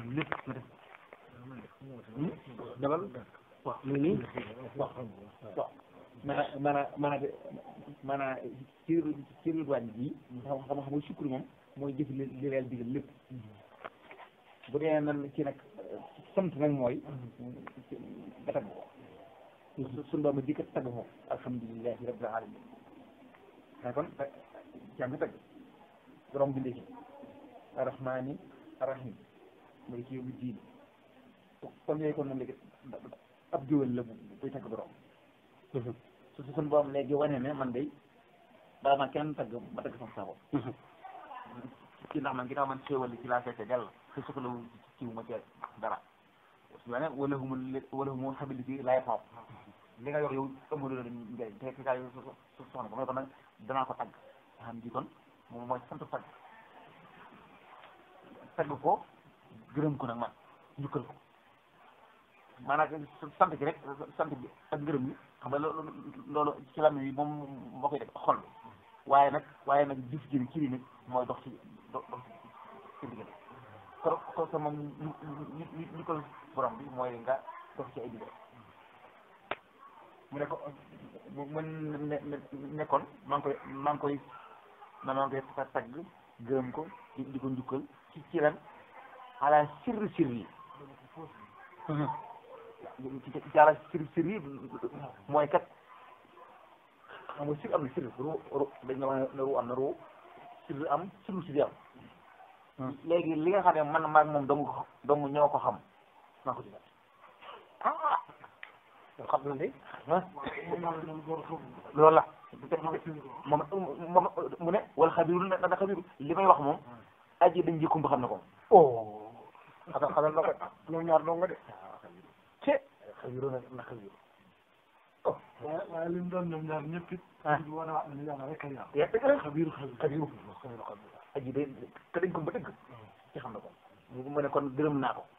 lépp nga def demal waaw mu ngi nii waaw waaw maanaam maanaam maanaam maanaam ci ci ridwaan ji xam xam xam nga sukkur moom mooy jëf li li leen digal lépp bu dee nan ci nag sant nag mooy nga tagg ko su suñu doom di ko tagg moom alhamdulilahi rabbil alamin mais kon jàng nga tagg borom bindee ci arrahmani arrahim mooy ci yóbbu diin kon yooyu kon moom léegi ab jiwal la bu buy tagg borom su su suñu borom léegi wane ne man day baa ma kenn tagg ma tagg sama sa bopp ci ndax man ginnaaw man xéewal li ci laa fekke dell te soxla ci ma ci dara su wane wala humul wala humul xabilité laay xaw li nga yor yow amul la njëriñ te fi kaay su soxna ko mais kon nag danaa ko tagg nga xam ji kon moom mooy sant tagg tagg ko gërëm ko nag man njukkal ko maanaam sant gi rek sant bi ak ngërëm bi xam nga loolu loolu ci lam yi moom moo koy def xol bi waaye nag waaye nag jëf ji ci nit mooy dox ci dox ci diggante ko ko sa moom ñu ñu ñu ko borom bi mooy nga dox ci ay diggante mu ne ko mu ne nekkoon maa ngi koy maa ngi koy maa ngi koy tagg gërëm ko di di ko njukkal ci ci lan ala sirri sirri yi ci ala sirri sirri yi mooy kat xam nga sir am na sir ru ru dañ nga wax ne ru am na ru sir am siru sir am léegi li nga xam ne man maag moom dong dong ñoo ko xam maa ko ci ah xam na de loolu la moom moom mu ne wala xabiru na na xabiru li may wax moom aji dañ jikkum ba xam ne ko oh xanaa xanaa na ko ñoom ñaar dong nga de ce xabiru na na xabiru waaye waaye li mu doon ñoom ñaar ñëpp it. ah di wane waat ne yàlla rek a yàlla. yaa dëgg la xabiru xabiru. xabiru xabiru xabiru aji day te dañ ko ba dëgg ci xam na ko mu ne kon gërëm naa ko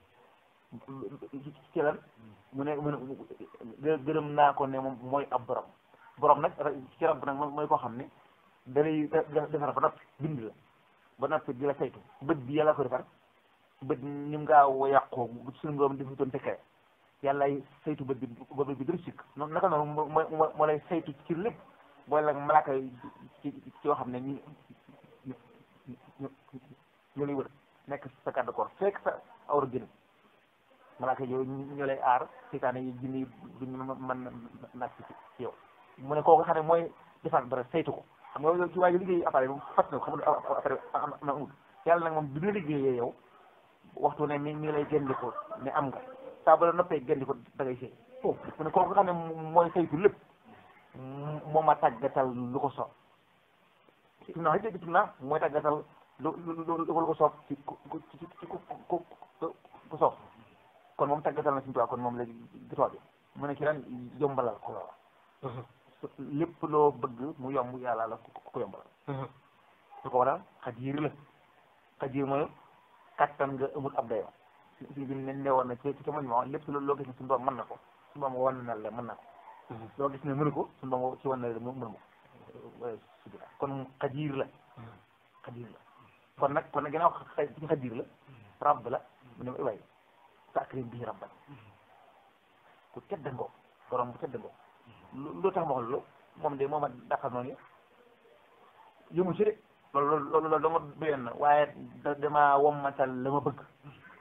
ci lan mu ne mu ne gërëm naa ko ne moom mooy ab borom borom nag ci rab nag mooy koo xam ne da lay defar ba noppi bind la ba noppi di la saytu bët bi yàlla ko defar bët ni mu gaaw a yàqoo suñu borom defu doon fekkee yàllaay saytu bët bi ba bët bi dara sikk noonu naka noonu moo moo moo lay saytu ci lépp booy la malaaka yi ci ci yoo xam ne ñu ñu ñu ñu lay wër nekk sa garde corps fekk sa awra gën malaaka yooyu ñu lay aar seytaane yi jinne yi duñu mën naaj ci ci yow mu ne kooku xam ne mooy defar dara saytu ko xam nga yow ci waa ji liggéey appareil moom fat na ko xam nga appareil am na amul yàlla nag moom bi nga liggéeyee yow waxtu ne mi mi lay génn ko ne am nga saa ba la noppee génn ko da ngay sëy foofu mu ne kooku xam ne mooy saytu lépp moo ma tàggatal lu ko soob tim naa dégg tim naa mooy tàggatal lu lu lu ko soob ci ku ci ci ku ku ku soob kon moom tàggatal na suñu tubaab kon moom léegi gitool bi mu ne ci lan yombalal ko loola lépp loo bëgg mu yomb yàlla la ko yombalal su ko waral xajiir la xajiir mooy kattan nga amul ab dayoo si bi ne newoon na ci ci mañ ma lépp loo gis ne suñu borom mën na ko suñu borom wan na la mën na ko loo gis ne mënu ko suñu borom ci wan na la mënu ko sudira kon xajiir la xajiir la kon nag kon nag ginnaaw ci xajiir la rabb la mu ne way sakrim bii rabban ku tedd ngoo borom bu tedd ngoo lu tax ma wax loolu moom de moom a dàqal noonu yëmu ci de loolu loolu loolu dama doyoon na waaye da dama wommatal la ma bëgg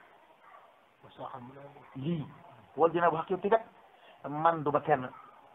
lii wal dina bu xaq yow tigat man duma kenn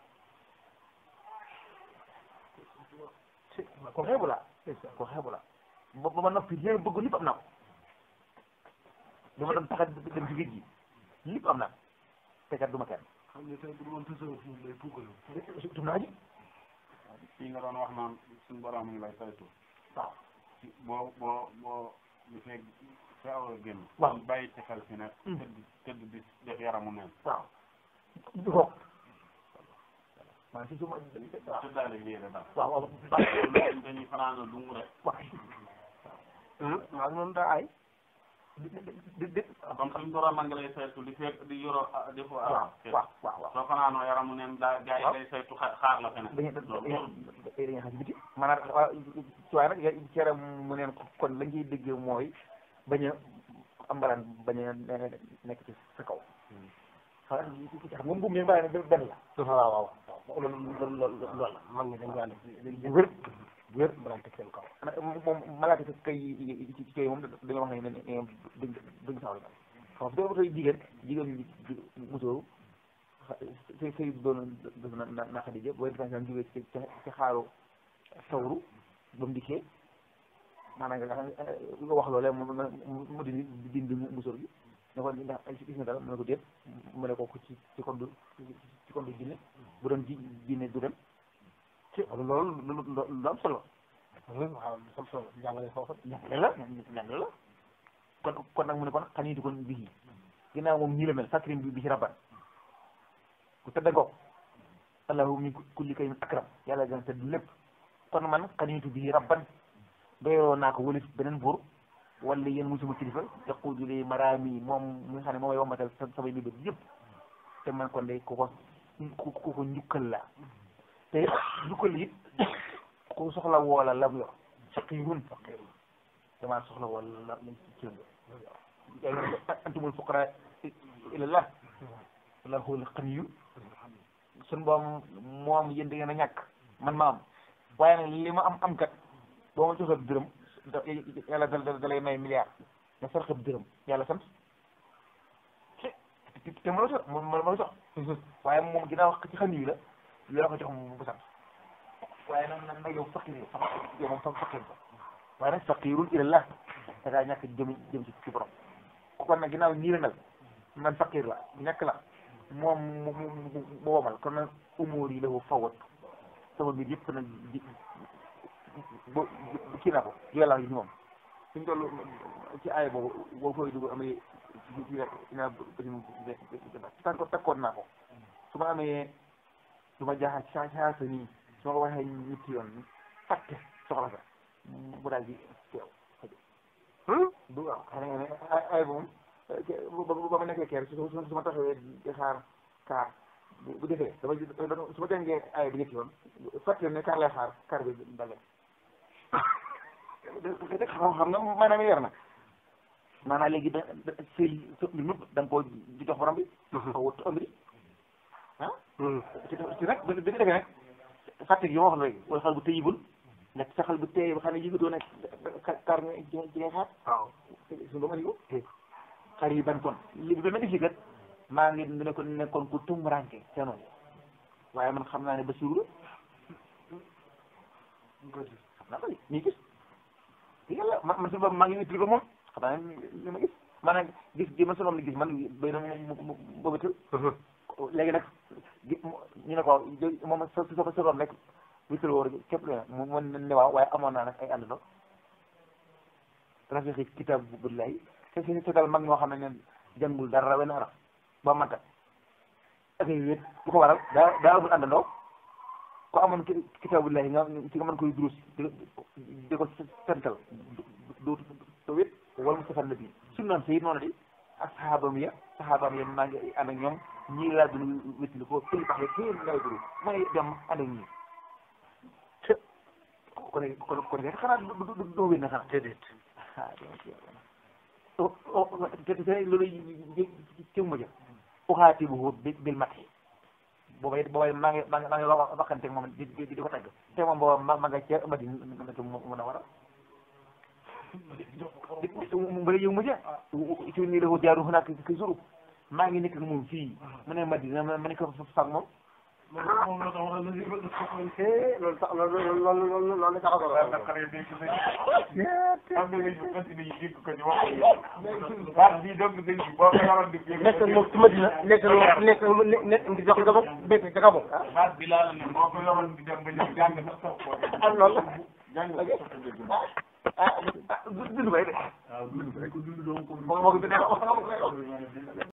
ko xeebu la ko xeebu la ba ba ma noppi li ma bëgg lépp am naa ko dama doon taxa dem ci géej gi lépp am naa ko te kat duma kenn xam ne tey bu doon tasawuf moom day puukalu. tum naa ji fii nga doon wax naan suñu borom ngi lay saytu waaw ci boo boo boo bu fekk sa awra génn waaw bàyyi ci xel fi ne tëdd tëdd di def yaramu neen waaw du ko maa si suma waaw tëddaale yéene daal waaw waaw dañuy fanaana dung rek waaw waaw noonu daa ay di di di comme suñu borom ngi lay saytu di fekk di yoroo di ko waaw waaw waaw waaw soo fanaanoo yaramu neen daa gaa yi lay saytu xa- xaar la fene dañuy loolu dañuy dañuy xam si biti maanaam waaw ci waaye nag ci yaram mu neen kon lañ ciy dégg mooy bañ a am mbalaan bañ a nekk ci sa kaw xam nga moom buum yi mbalaan benn la waaw waaw loolu loolu loolu la mag ñi dañ daan def bu wér bu wér mbalaan teg seen kaw moom malaaka ci kay ci kay moom dañoo wax ne ne ne duñ duñ sawar xam nga su tey jigéen jigéen ñi musóoru say say doon def na na na Xadija booy defee daan jógee ci ci xaaru sawru ba mu dikkee maanaam nga nga wax loolee mu mu dindi dindi musóor gi ne ko ndax gis nga dara mu ne ko déet mu ne ko ci ci kon du ci kon du jinne bu doon ji jinne du dem ci loolu lu lu am solo waaw sam solo jàngale foofu ñàkk la ñàkk la kon kon nag mu ne kon xaniitu kon bii ginnaaw moom ñii la mel fakrim bi bi ci rabban ku tëdd ngoog allahu min kulli kaymin akram yàlla gën a tëdd lépp kon man xaniitu bii rabban doyoo naa ko wëlis beneen buur wala yéen muy sama kilifa yaquudu li maraami moom mi nga xam ne moom may wambatal sa samay mébét yëpp te man kon de ku ko ku ko njukkal la te njukkal it ku soxla woola lam yor faqirun faqirun damaa soxla woola la lañ ci cëng antumul fuqara ilallah wallahu huwal ganiyyu sun boom moom yéen da ngeen a ñàkk man ma am waaye nag li ma am am kat boo ma joxee dërëm yàlla da da lay may milliard nga sarxe dërëm yàlla sant te ma la sox ma ma la sox waaye moom ginnaaw ci xam yi la loo ko jox mu bu sant waaye nag nag nag yow faqir yow yow moom fa faqir ko waaye nag faqirun ilallah da ngaa ñàkk jëm jëm ci ci borom kon nag ginnaaw nii la mel man faqir la ñàkk la moom mu mu mu womal kon nag umur yi la ko fawat sama mbir yëpp nag di bo kii naa ko yàlla yi moom suñ toll ci aaya boobu boo fooy dugg amee ci ci ina takko takkoon naa ko su ma amee su ma jaaxa saa saa sa nii su ma ko waxee ñetti yoon fàtte soxla sa mu daal di teew du waaw xam nga ne ay moom ba ma nekkee keer su su ma taxawee di xaar kaar bu defee dama su ma jàngee ay bi ñetti yoon fàtte ne kaar lay xaar kaar bi dale xam xam nga maanaam yor na maanaam léegi da sëy mbir mi da nga koo di jox borom bi xaw wut ëmb ah ci ci nag bi nga defee nag fàtte gi ma wax léegi wala xal bu tëyibul nekk sa xal bu tëye ba xam ne yëgatoo nekk kaar nga ci ngay xaar waaw suñu ba ma ko xar yi ban kon li bi ma def kat maa ngi ne ko nekkoon ku tumranke ca noonu waaye man xam naa ne Basiru la xam naa ko de nii gis yàlla man man suñu bopp maa ngi utile ko moom xam naa ne li ma gis maanaam gis gi ma sunoom li gis man bay na mu bëbatal léegi nag gi ñu ne ko moom sa sa sa doom rek wital wóor képp lu ne mu mu ne waaw waaye amoon naa nag ay àndandoo rafiqi kitab billahi te si seetal mag ñoo xam ne ne jàngul dara wenn araf ba manta ak ay wéet bu ko waral daa daa amul àndandoo ko amoon kitaabullahi nga ci nga mën koy durus di ko sental du du wét wala mu safar nabi sunnaam sayid noonu di ak saxaabam ya saxaabam ya maa ngi ànd ak ñoom ñii laa dul wétli ko pëli pax ya téen ngay duru may dem ànd ak ñii kon kon kon xanaa du doo wét na xanaa déedéet te te loolu ci ma jël uxaati bu bil mat boobay boobay maa ngi maa ngi maa ngi waxante moom di di di ko tagg te moom booba ma ma nga ca Madina mën a war a mu bëri yow ma ca ci nii la ko jaaru xanaa ki suru maa ngi nekk ak moom fii mu ne Madina ma ne ko fag moom moom la tax wala li loolu tax loolu loolu loolu loolu tax ko waaw ndax xale yi dégg nañu am na ñu continué yi dégg ko ñu wax ko baat bii donc dañ boo ko yoroon di nekk moom ci Madina nekk nekk nekk di jox gabon béykat ca gabon baat bi laa la ne boo ko yoroon di dem ba ñëw jàng sax sax ko am loolu jàng sax ko dégg ah ah dund bay de waaw dund ko dund doon ko moo ko